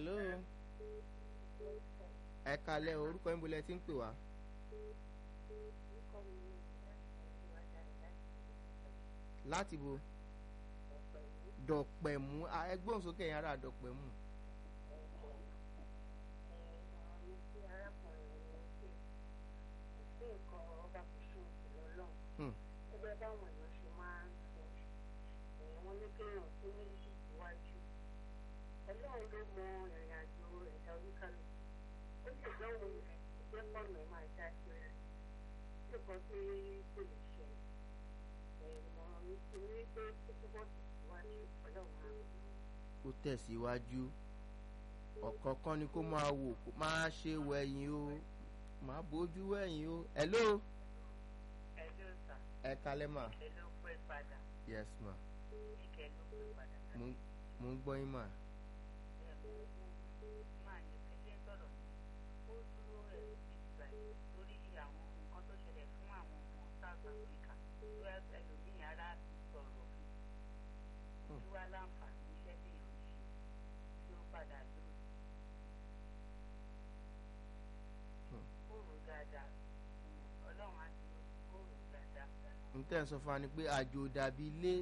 hello ẹ kalẹ̀ orúkọ yín bolẹ̀ tí ń pè wá. láti bo dọ̀pẹ̀mú ẹgbọ́n sókè yẹn ara dọ̀pẹ̀mú. Hmm. ẹgbẹ́ báwọn èèyàn ṣe máa ń sọ wọ́n ní kéèyàn tó ní ìwájú ọlọ́run ló mọ ìrìn àjò ẹ̀dá oníkálukú ó lè dánwò rẹ̀ jẹ́ pọ̀nà máa já sí rẹ̀ nǹkan tí kò lè ṣe ìmọ̀ràn mi ti ní pé kó túbọ̀ tẹ̀síwájú ọlọ́run àrùn kó tẹ̀síwájú ọ̀kọ̀ọ̀kan ni kó máa wò kó máa ṣe wẹ̀yìn o máa bójú wẹ̀yìn o hello ẹjọ́ sà ẹ kalẹ̀ mà ẹ ló pé padà yes ma ìkẹ́ ló pé padà mo mo ń gbọ́ yín mà máa ní pẹ́sẹ́ sọ̀rọ̀ ó dúró ẹ̀ ìgbà lórí àwọn nǹkan tó ṣẹlẹ̀ fún àwọn ọmọ South Africa tó ẹlòmíì ara ti sọ̀rọ̀ fún tí wá láǹfààní iṣẹ́ tí yàn ń ṣe tí ó padà dúró. ó rò dáadáa ọlọ́run á dúró ó rò dáadáa. n tẹ́ ń sọ fún wa ni pé àjò dàbí ilé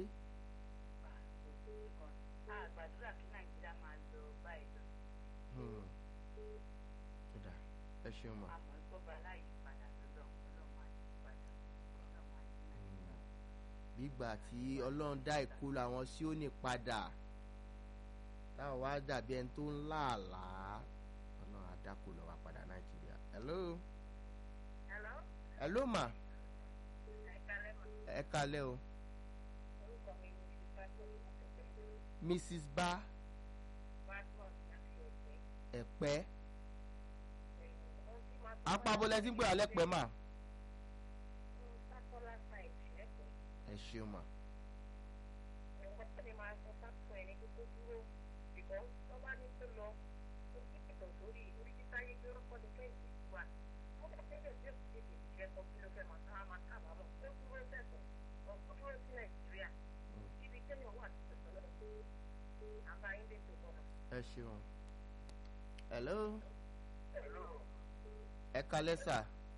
a gbàdúrà kí Nàìjíríà máa lọ báyìí lọ Hmm. Ó dà, ẹ ṣeun mà àmọ́ ìgbọ́ba láyé padà lọ́dọ̀ ọlọ́run á yí padà ọlọ́run á yí Nàìjíríà. gbígbà tí ọlọ́run dá ìkólọ àwọn sí òní padà táwọn wá dàbí ẹni tó ń láàlàá ọlọ́run àdákò lọ wá padà nàìjíríà hello Hello? hello mà ẹ kálẹ́ mọ̀. ẹ kalẹ̀ o orúkọ mi ni sípàtọ̀ ìmọ̀tẹ́tẹ́ mrs bá badmus láti ẹ̀gbẹ́. ẹ̀pẹ́ ohun tí máa apábọ́lẹ̀ tí ń pè alẹ́ pẹ́ mà fún sákọ́lá sáìtì ẹ̀kọ́ ẹ ṣeun mà ẹ̀wọ́n tó ní máa sọ sákọ́ ẹni tó tó dúró bìkọ́ tó bá ní kó lọ ó sì pẹ̀tọ̀ sórí orí títa yé pé ọkọ ní kẹ́hìndé sí wa ó bá tẹ́lẹ̀ tí ó sì tètè jẹ́ kọ́ kí ló fẹ́ máa ká máa kábàámọ̀ ó dúró sẹ̀sọ̀ ó dúró sí nàìjíríà ibi kéèyàn wà tẹ̀sọ̀ lọ àbáyé lè tó bọ̀ ẹ ṣeun hello ẹ kalẹ̀ sà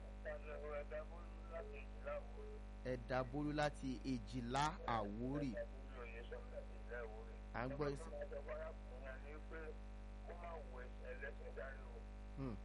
ẹ̀dà bolú láti èjìlá àwórì à ń gbọ́ ìsìn. Hmm.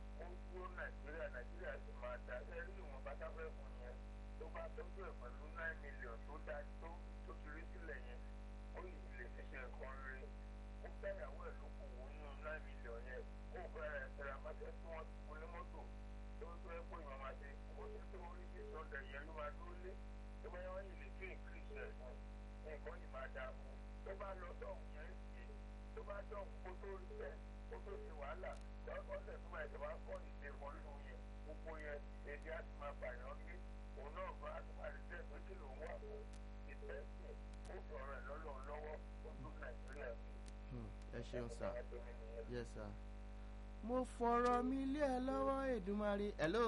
tó bá lọ sọ̀hún yẹn sí tó bá sọ̀hún kó tó rí bẹ́ẹ̀ kó tó ṣe wàhálà lọ́kọ́ ọ̀sẹ̀ tó máa ìjọba kọ́ ìdè kan nínú yẹn gbogbo yẹn èdè á ti máa bàyàn gbé òun náà bá a ti máa rí bẹ́ẹ̀ pé kí lòun wà fún ìfẹ́sẹ̀ ó fi ọ̀rọ̀ ẹ̀ lọ́lọ́run lọ́wọ́ ó tún nàìjíríà mi. Hmm. ẹ ṣeun sà yes sir. mo fọ̀rọ̀ mi lé ẹ lọ́wọ́ Èdùmàrè hello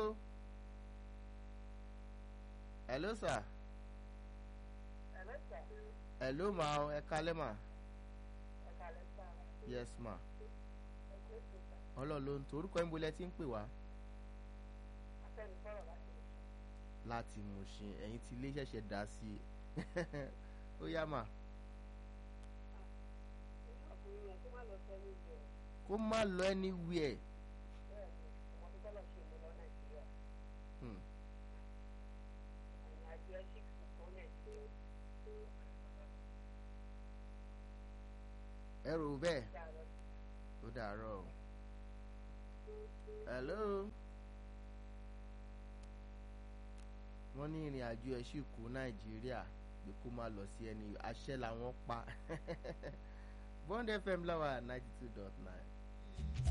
hello sir ẹ̀lẹ́sà hello ma o, ẹ kalẹ̀ ma ẹ̀ka lẹ́sà yes ma ẹ̀kọ́ ètò ìgbà ọlọ́run ló ń tó orúkọ yín bolẹ̀ tí ń pè wá afẹ́nifọ́rọ̀ láti lè ṣe. láti Mùṣín ẹ̀yin tí ilé ṣẹ̀ṣẹ̀ dá sí i ó yá mà ọkùnrin yẹn kó má lọ sẹ́ni ìjọ kó má lọ anywhere bẹ́ẹ̀ ni ọmọ tó bọ́lọ̀ ṣe mú lọ nàìjíríà Hmm. ẹ̀yìn àjọ ẹ̀ṣin kò nàìjíríà ẹ rò bẹ́ẹ̀ dáadọ́ ó dàárọ̀ o hello wọ́n ní ìrìn àjò ẹ̀ sì kú Nàìjíríà pé kó má lọ sí ẹni àṣẹ làwọn pa Bond FM láwà ninety two dot nine.